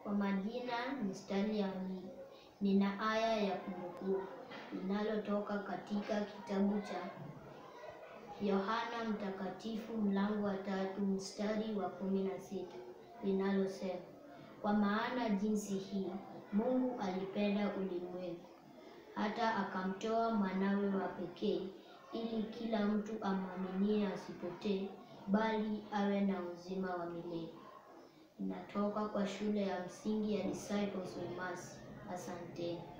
Kwa majina ni Stanley Amini. Nina aya ya kumbukumbu linalotoka katika kitabu cha Yohana Mtakatifu mlango wa tatu mstari wa kumi na sita linalosema, kwa maana jinsi hii Mungu alipenda ulimwengu hata akamtoa mwanawe wa pekee, ili kila mtu amwaminie asipotee, bali awe na uzima wa milele. Inatoka kwa shule ya msingi ya Disciples of Mercy. Asanteni.